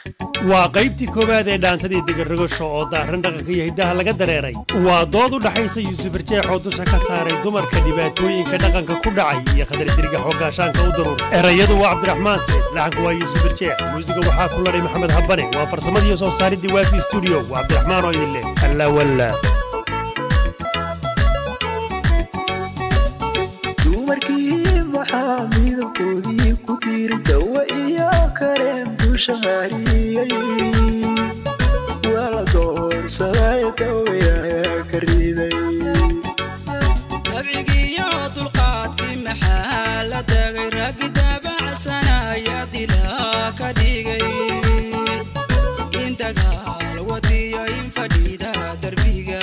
waa qaybtii koowaad ee dhaantadii degarrogasho oo daaran dhaqanka iyo hiddaha laga dareeray waa dood u dhaxaysa yuusuf arjeex oo dusha ka saaray dumarka dhibaatooyinka dhaqanka ku dhacay iyo khadardirga xoogaashaanka u daruur erayadu waa cabdiraxmaan seed laxanku waa yuusuf arjeex muusiga waxaa ku ladhay maxamed habane waa farsamadiiyo soo saaridii waafi stuudio waa cabdiraxmaan oo idin leh alla walla dumarkii maxaa midabkoodii ku diiri dawa iyo kareem dusha mariyey waa la doorsaday dawayaa ka riday dabcigiiyo dulqaadkii maxaa la dagay raggi daabacsanaya dilaa ka dhigay in dagaal wadiyo in fadhiida darbiga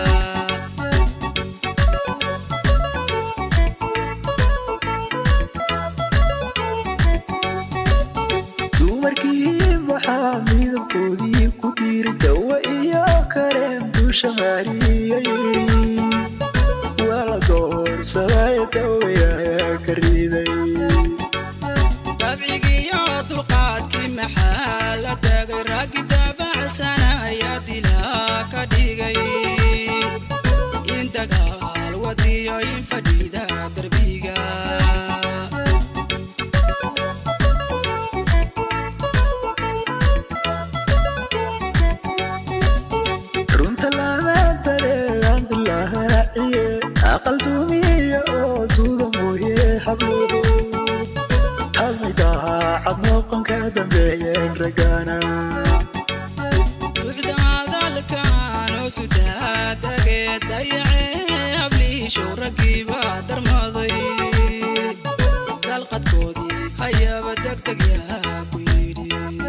dumarkii maxaa midabkoodii ku diiri dawa iyo kareem dusha mariyey waa la doorsaday dawayaa ka riday dabcigiiyo dulqaadkii maxaa la dagay raggi daabacsanaya dilaa ka dhigay in dagaal wadiyo in fadhiida darbiga runta lamaantale andilaaciye aqal duumiya oo duuda mooye habluhu hadmaydaha cad noqonka dambeeyeen ragana buuxda hadalkan oo sudaadagee dayacee habliishow raggiibaa darmaday dalqadkoodii hayaba degdeg yaa ku yidhi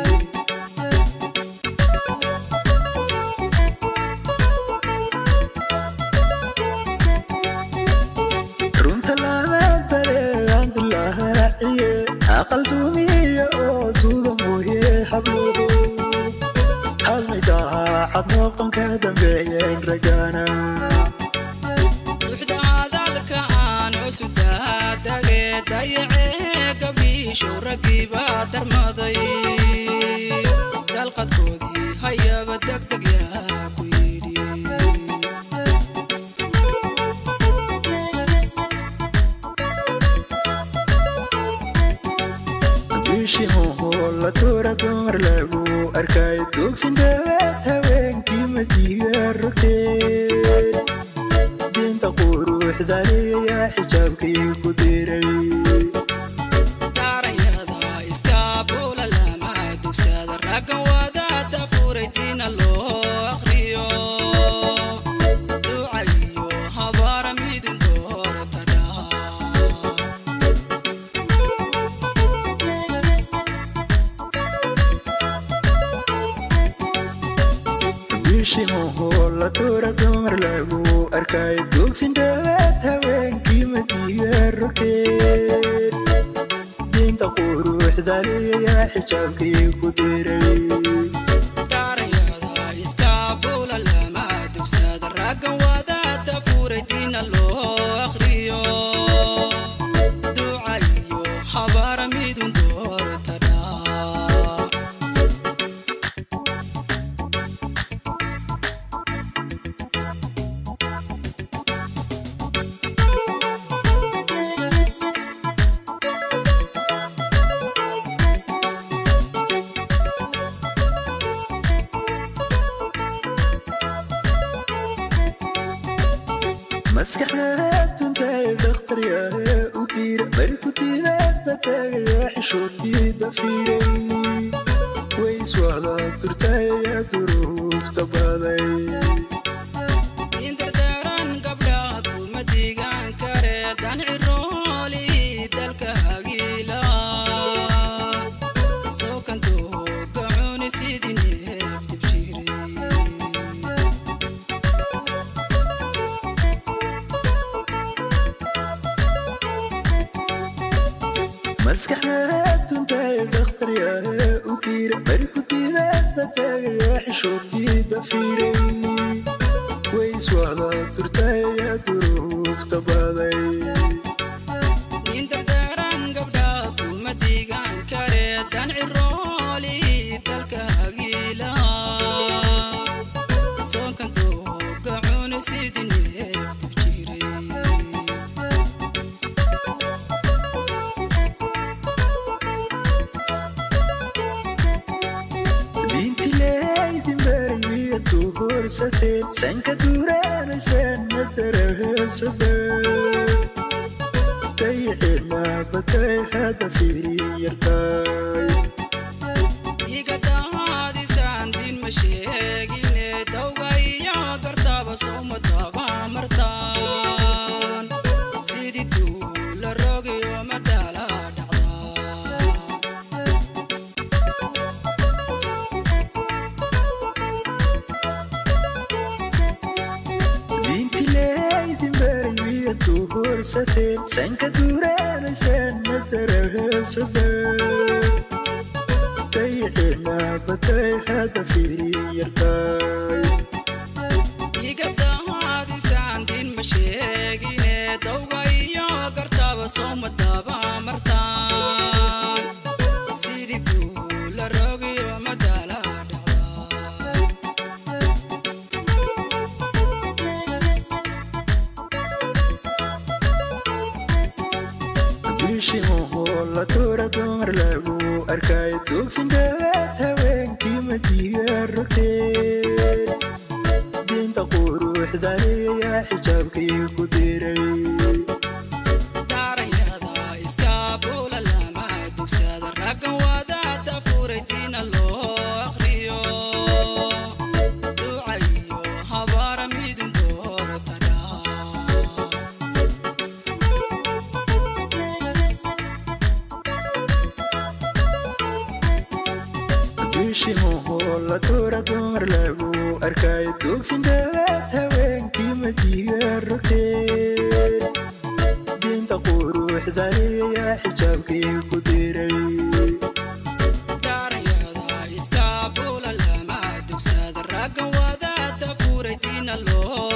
runta lamaantale andilaaciye aqal duumiya oo duuda mooye habluhu hadmaydaha cad noqonka dambeeyeen ragana buuxda hadalkan oo sudaadagee dayacee gabliishow raggiibaa darmaday dalqadkoodii hayaba degdeg yaa ku yidhi bishimuhu la tuura dumar lagu arkay dugsin dhawaad haweenkii madiga rogteen diinta quruxdaliya xijaabkii ku diray daarayada iskaabula lama dugsada raggan wadaada furay diina loo aqriyo duca iyo habaara midin doorata dhaa bishimuhu la tuura dumar lagu arkay dugsin dhawaad haweenkii madiga rogteen diinta quruxdaliya xijaabkii ku diray daarayada iskaabula lama dugsada raggan wadaada furay diina loo aqriyo duca iyo habaara midin doorata dhaa maskaxda tuntay dhakhtaryahe u diira marku dibadda tagaya xishoodkii dafiiray way iswada turtaya duruufta baday indardaran gabdha kuma digaan kare dan cirooli dalka hagiila soo kanto gacuni sidii neef dibshiray maskaxda tuntay dhakhtaryahe u diira marku dibadda tagaya xishoodkii dafiiray way iswada turtaya duruufta baday indardaran gabdha kuma digaan kare dan cirooli dalka doorsateen sanka duuraanaysaan madarahasada dayixinabatay hada fiiri yartaay iga daadisaan diin ma sheegine dawga iyo gartaba sowma daba martaan sidii duula rogiyo madaala dhacdaa diintileydin baraywiya duursateen sanka duuraanaysaan madarahasada dayixinabatay hada fiiri yartaay iga daadisaan diin ma sheegine dawga iyo gartaba sowma daba martaan sidii duula rogiyo madaala dhacdaa bishimuhu la tuura dumar lagu arkaayo duugsin dhawaad haweenkii madiga rogteen diinta quruxdaneeyaa xijaabkii ku diray daaranyada iskaabula lama dugsada raggan wadaada furay diina loo akhriyo ducayo habaara midin doortadha bishimuhu la tuura dumar lagu arkaayo duugsin dhawaad haweenkii madiga rogteen diinta quruxdaneeyaa xijaabkii ku diray daaranyada iskaabula lama dugsada raggan wadaada furay diina loo